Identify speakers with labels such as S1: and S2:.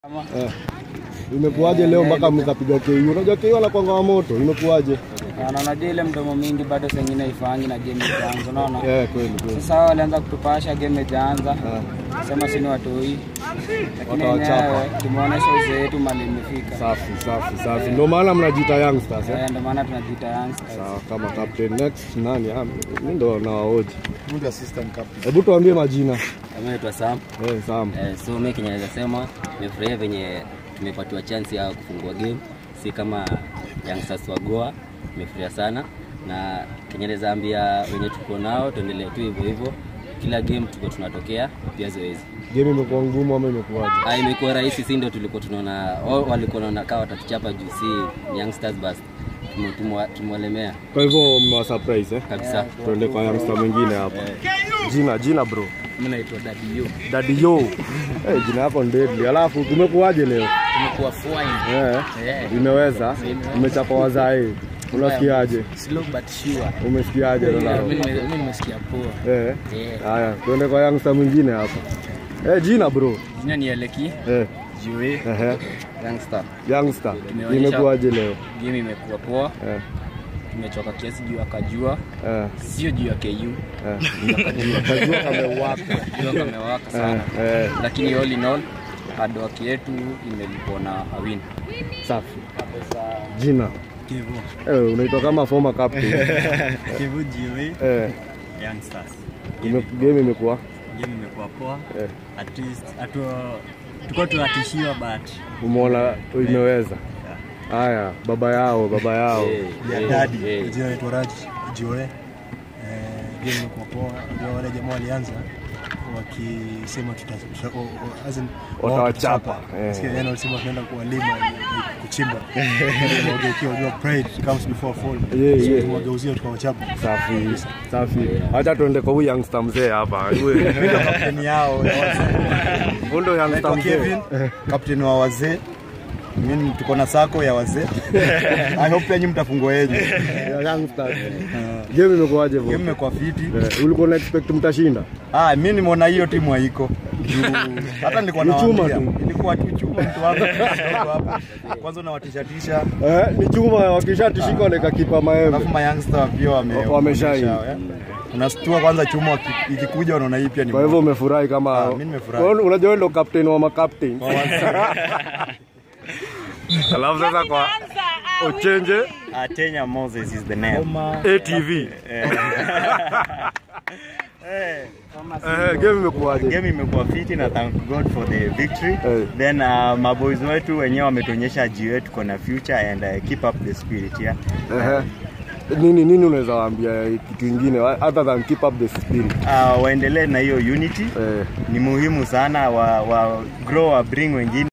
S1: Eh. Imekuwaje leo mpaka mkapiga KU? Unajua KU anakwanga wa moto. Imekuwaje?
S2: Na unajua ile mdomo mingi bado sengine ifanyi na game ijaanza, unaona?
S1: Eh, kweli kweli.
S2: Sasa hao walianza kutupasha game ijaanza,
S1: Eh.
S2: sema sini watoi, lakini
S1: Watawachapa.
S2: wenyewe tumeonyesha uzee wetu mali imefika.
S1: Safi safi safi. Ndio maana mnajiita youngsters eh?
S2: Eh, Ndio maana tunajiita youngsters.
S1: Sawa, kama captain next nani? Ah, mimi ndo nawaoji.
S3: Good assistant captain.
S1: Hebu tuambie majina.
S4: Mimi naitwa Sam.
S1: Eh, Sam.
S4: Eh, so mimi kenye naweza sema nimefurahia venye tumepatiwa chance ya kufungua game, si kama youngsters wa Goa. Nimefurahia sana na kenye naweza ambia wenye tuko nao tuendelee tu hivyo hivyo, kila game tuko tunatokea pia zoezi.
S1: Game imekuwa ngumu ama imekuwaje?
S4: Ah, imekuwa rahisi, si ndio tulikuwa tunaona wao walikuwa wanaona kama watatuchapa juu si youngsters basi tume- tumewa- tumewalemea
S1: Kwa hivyo mmewa surprise eh?
S4: kabisa.
S1: Tuende kwa youngster mwingine hapa. Jina jina bro.
S4: Mimi naitwa Daddy Yo.
S1: Daddy Yo. Eh, jina yako ni deadly. Alafu tumekuwaje leo?
S4: Tumekuwa fine.
S1: Eh.
S4: Yeah.
S1: Imeweza. Imechapa wazae. Unasikiaje?
S4: Slow but sure.
S1: Umesikiaje Ronaldo?
S4: Mimi nimesikia poa.
S1: Eh.
S4: Yeah.
S1: Haya, tuende kwa youngster mwingine hapa. Eh, jina bro.
S2: Jina ni Eleki,
S1: Eh.
S2: Jue,
S1: Ehe.
S2: youngster.
S1: Youngster.
S2: Tumeonyesha-
S1: Imekuwaje leo?
S2: Game imekuwa poa,
S1: Eh.
S2: tumechoka kiasi juu ya kajua,
S1: Eh.
S2: sio juu ya KU.
S1: Eh.
S2: Kajua kamewaka, kajua kamewaka sana.
S1: Eh.
S2: Lakini all in all hard work yetu imelipwa na awin.
S1: Safi. Jina. Eh, unaitwa kama former captain.
S5: Kivu Jiwe
S1: Eh.
S5: Youngsters.
S1: Ime, game imekuwa.
S5: Game imekuwa poa.
S1: Eh.
S5: At least atu tulikuwa tunatishiwa but
S1: Umeona imeweza. Haya, baba yao, baba yao.
S5: ya
S4: Eh,
S5: daddy.
S4: eh.
S3: Jina naitwa Raj Jiwe. Eh, game imekuwa poa. Ndio wale jamaa walianza wakisema tuta, tuta, o- o- as in, wao
S1: Watawachapa.
S3: tutachapa.
S1: Eh.
S3: Sikia, yani walisema tunaenda kuwalima like, kuchimba. Wageukia unajua pride comes before fall.
S1: Yeah,
S3: So,
S1: yeah.
S3: tuwageuzie tukawachapa.
S1: Safi. Safi. Acha tuende kwa huyu youngster mzee hapa. Huyu
S3: Kapteni yao ya wazee.
S1: huyu ndo youngster
S3: Naitwa
S1: mzee.
S3: Kevin, kapteni wa wazee. Mimi tuko na sako ya wazee. I hope pia nyinyi mtafungua yenu.
S1: Ya youngsters. Game imekuwaje bro?
S3: Game imekuwa fiti.
S1: Eh, ulikuwa na expect mtashinda?
S3: Ah, mimi nimeona hiyo timu haiko. Juu, Hata nilikuwa
S1: Ni chuma
S3: nawaambia,
S1: tu.
S3: ilikuwa tu chuma mtu hapa. hapa. Kwanza unawatisha tisha.
S1: Eh, ni chuma wakishatishika wanaeka kipa maembe.
S3: Alafu ma youngster pia wame
S1: Wameshine.
S3: wameonyesha, eh. Unastua kwanza chuma waki- ikikuja unaona hii pia ni
S1: Kwa hivyo umefurahi kama
S3: Ah, mimi nimefurahi.
S1: Wewe Unajua wewe ndo captain wa makaptain. Alafu sasa kwa Ochenje
S5: Atenya Moses is the name.
S1: ATV. Eh, game imekuwaje?
S5: Game imekuwa fiti na thank God for the victory.
S1: Eh.
S5: Then uh, maboys wetu wenyewe wametuonyesha jiwe tuko na future and uh, keep up the spirit yeah.
S1: Ehe. Nini nini unaweza waambia kitu kingine other than keep up the spirit?
S5: Uh, waendelee na hiyo unity.
S1: Eh.
S5: Ni muhimu sana wa, wa grow wa bring wengine